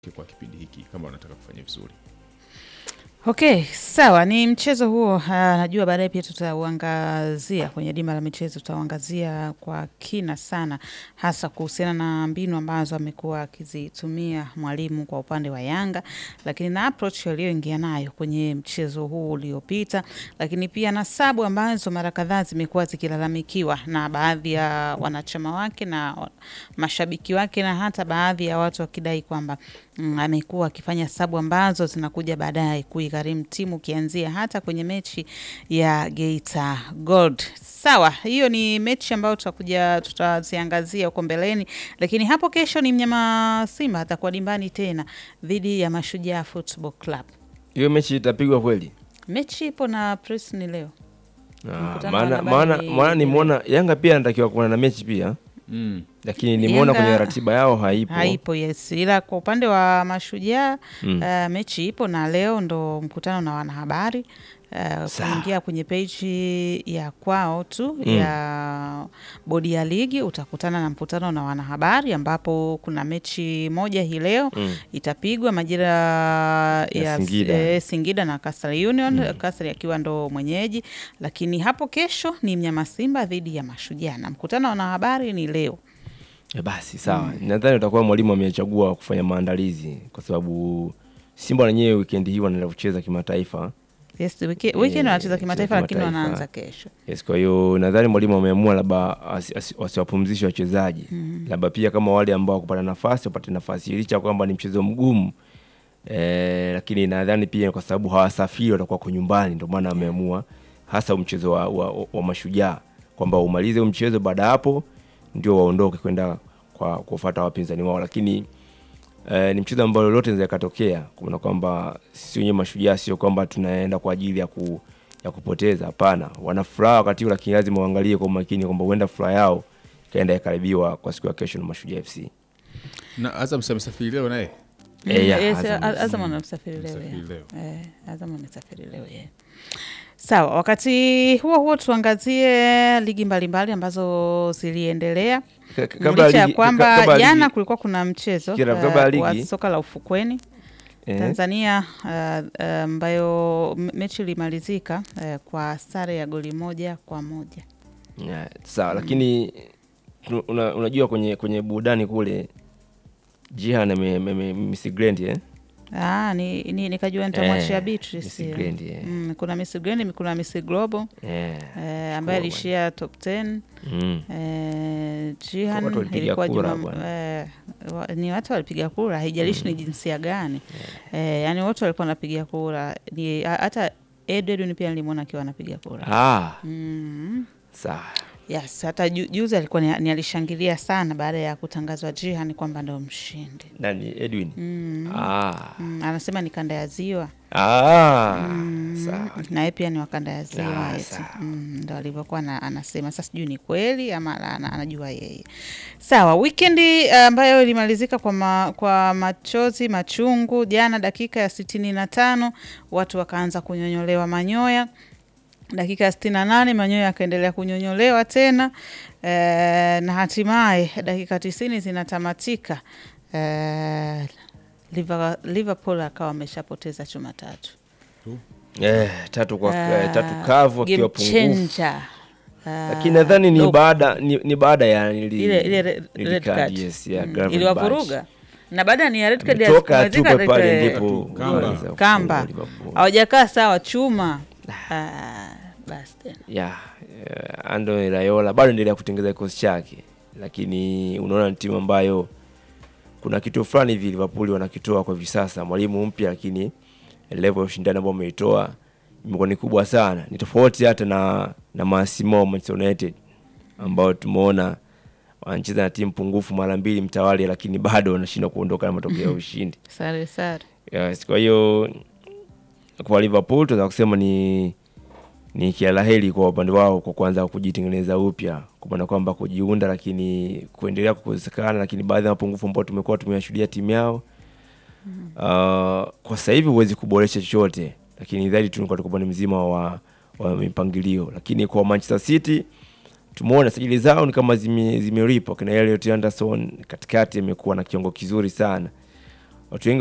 kwa kipindi hiki kama wanataka kufanya vizuri. Okay, sawa, ni mchezo huo. Uh, najua baadaye pia tutauangazia kwenye dimba la michezo, tutauangazia kwa kina sana, hasa kuhusiana na mbinu ambazo amekuwa akizitumia mwalimu kwa upande wa Yanga, lakini na approach aliyoingia nayo kwenye mchezo huu uliopita, lakini pia na sabu ambazo mara kadhaa zimekuwa zikilalamikiwa na baadhi ya wanachama wake na wa- mashabiki wake na hata baadhi ya watu wakidai kwamba mm, amekuwa akifanya sabu ambazo zinakuja baadaye kuigharimu timu ukianzia hata kwenye mechi ya Geita Gold. Sawa, hiyo ni mechi ambayo tutakuja tutaziangazia huko mbeleni, lakini hapo kesho ni mnyama Simba atakuwa dimbani tena dhidi ya Mashujaa Football Club. hiyo mechi itapigwa kweli? Mechi ipo na press ni leo. Ah, Mkutano wa maana habari maana ni- maana ni nimeona Yanga pia anatakiwa kuwa na mechi pia, Mm. lakini nimeona Yanga- kwenye ratiba yao haipo. Haipo, yes, ila kwa upande wa Mashujaa Mm. uh, mechi ipo na leo ndo mkutano na wanahabari uh, Sawa. kuingia kwenye peji ya kwao tu Mm. ya bodi ya ligi utakutana na mkutano na wanahabari ambapo kuna mechi moja hii leo Mm. itapigwa majira ya Singida. eh, Singida na Coastal Union mm. Coastal akiwa ndo mwenyeji, lakini hapo kesho ni mnyama Simba dhidi ya Mashujaa na mkutano wa wanahabari ni leo. Eh, basi sawa, nadhani utakuwa mwalimu amechagua kufanya maandalizi kwa sababu Simba wenyewe weekend hii wanaenda kucheza kimataifa. Yes, wiki- weekend Eh, wanacheza kimataifa lakini kimataifa. wanaanza kesho. Yes, kwa hiyo nadhani mwalimu ameamua labda asi- asi- wasiwapumzishe wachezaji labda pia kama wale ambao wakupata nafasi wapate nafasi licha ya kwamba ni mchezo mgumu eh, lakini nadhani pia kwa sababu hawasafiri watakuwa kwa nyumbani, ndio maana ameamua hasa mchezo wa, wa, wa mashujaa kwamba umalize huu mchezo, baada ya hapo ndio waondoke kwenda kwa kufuata wapinzani wao, lakini Eh, ni mchezo ambao lolote linaweza ikatokea, kuna kwamba sisi wenyewe mashujaa sio kwamba tunaenda kwa ajili ya ku, ya kupoteza. Hapana, wana furaha wakati huu, lakini lazima uangalie kwa umakini kwamba huenda furaha yao ikaenda ikaribiwa kwa siku ya kesho na Mashujaa FC. Na Azam si amesafiri leo naye Eh, ya, Yes, Azam. A- Azam anasafiri leo. Amesafiri yeah. leo. Eh, Azam anasafiri leo yeah. Sawa, wakati huo huo tuangazie ligi mbalimbali ambazo ziliendelea Ka- ka- kabla licha ya ligi- ka- kwamba kabla ligi- jana kulikuwa kuna mchezo Kira, eh, kabla ya wa ligi- soka la ufukweni eh, Tanzania eh, eh, ambayo m- mechi ilimalizika eh, kwa sare ya goli moja kwa moja. ya, sawa, lakini tu- una, unajua kwenye kwenye burudani kule Jihan ame- ame- ame- Miss Grand eh? Ah, ni, ni, nikajua nitamwachia Eh, Beatrice. Miss ile. Grand, eh. Mm, kuna Miss Grand, kuna Miss Global Eh, eh, ambaye Global. alishia top 10 mm. Eh, Jihan Watu walipiga ilikuwa kura juma, bwana. eh, wa- ni watu walipiga kura, haijalishi ni jinsia gani eh, yani wote walikuwa wanapiga kura. Ni ha- hata Edwin pia nilimwona akiwa anapiga kura Ah, mm. sawa. Yes, hata ju, juzi alikuwa ni, ni alishangilia sana baada ya kutangazwa Jihan kwamba ndo mshindi Nani Edwin? mm. Ah. Mm, anasema ni kanda ya ziwa Ah, Mm, sawa. na yeye pia ni wakanda ya ziwa Ah, eti. sawa. Mm, ndo alivyokuwa na- anasema. Sasa sijui ni kweli ama la- ana- anajua yeye. Sawa, wikendi eh, ambayo ilimalizika kwa, ma, kwa machozi machungu jana, dakika ya sitini na tano watu wakaanza kunyonyolewa manyoya dakika ya sitini na nane manyoya yakaendelea kunyonyolewa tena eh, na hatimaye dakika tisini zinatamatika eh, Liver- Liverpool akawa ameshapoteza chuma tatu Eh, tatu kwa Ah, eh, tatu kavu akiwa game pungufu. changer. Ah, Lakini nadhani ni dope. baada ni, ni baada ya nili, ile ile re- nili red card, card. yes, ya Mm, Gravenberch. iliwavuruga na baada ni ya red card ya Ametoka tu kumalizika pale red- ndipo Kamba. waliweza kufungwa kamba Liverpool. hawajakaa sawa chuma Ah, basi tena ya eh, Andoni Raiola bado endelea kutengeza kikosi chake, lakini unaona ni timu ambayo kuna kitu fulani hivi Liverpool wanakitoa kwa hivi sasa, mwalimu mpya, lakini level ya ushindani ambao wameitoa imekuwa ni kubwa sana. Ni tofauti hata na na Massimo wa Manchester United ambao tumeona wanacheza na timu pungufu mara mbili mtawali, lakini bado wanashindwa kuondoka na matokeo ya ushindi. sare sare Yes, kwa hiyo kwa Liverpool tunaweza kusema ni ni kia la heri kwa upande wao kwa kuanza kujitengeneza upya, kwa maana kwamba kujiunda, lakini kuendelea kukosekana, lakini baadhi ya mapungufu ambao tumekuwa tumeyashuhudia timu yao uh, kwa sasa hivi huwezi kuboresha chochote, lakini zaidi tu ni kwa upande mzima wa, wa mipangilio. Lakini kwa Manchester City tumeona sajili zao ni kama zime- zimeripa. Kina Elliot Anderson katikati amekuwa na kiungo kizuri sana watu wengi